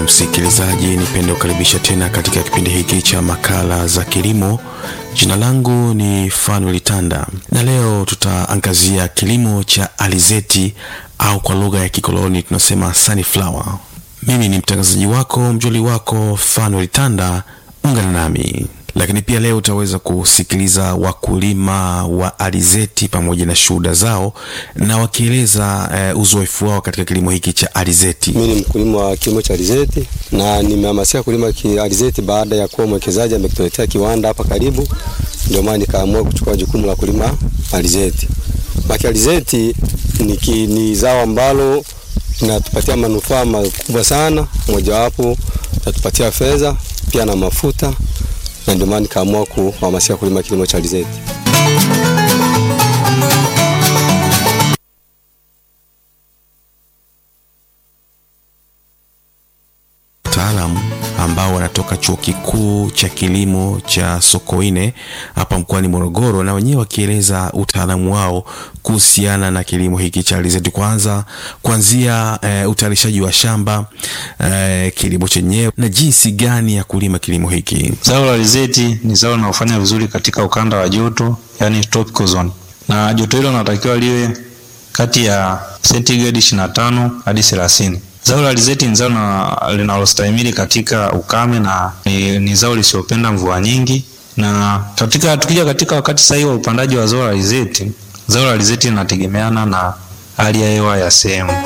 msikilizaji, nipende kukaribisha tena katika kipindi hiki cha makala za kilimo. Jina langu ni Fanuel Tanda na leo tutaangazia kilimo cha alizeti au kwa lugha ya kikoloni tunasema sunflower. Mimi ni mtangazaji wako mjoli wako Fanuel Tanda, ungana nami lakini pia leo utaweza kusikiliza wakulima wa alizeti pamoja na shuhuda zao na wakieleza uh, uzoefu wao katika kilimo hiki cha alizeti. Mimi ni mkulima wa kilimo cha alizeti na nimehamasika kulima alizeti baada ya kuwa mwekezaji amekuletea kiwanda hapa karibu, ndio maana nikaamua kuchukua jukumu la kulima alizeti. Maki alizeti ni, ki, ni zao ambalo linatupatia manufaa makubwa sana, mojawapo natupatia fedha pia na mafuta na ndio maana nikaamua kuhamasika kulima kilimo cha alizeti. Wataalamu ambao wanatoka chuo kikuu cha kilimo cha Sokoine hapa mkoani Morogoro, na wenyewe wakieleza utaalamu wao kuhusiana na kilimo hiki cha alizeti, kwanza kuanzia e, utayarishaji wa shamba e, kilimo chenyewe na jinsi gani ya kulima kilimo hiki. Zao la alizeti ni zao linalofanya vizuri katika ukanda wa joto, yani tropical zone, na joto hilo linatakiwa liwe kati ya sentigredi 25 hadi 30. Zao la alizeti ni zao linalostahimili katika ukame na ni, ni zao lisiopenda mvua nyingi. Na katika tukija katika wakati sahihi wa upandaji wa zao la alizeti, zao la alizeti linategemeana na hali ya hewa ya sehemu.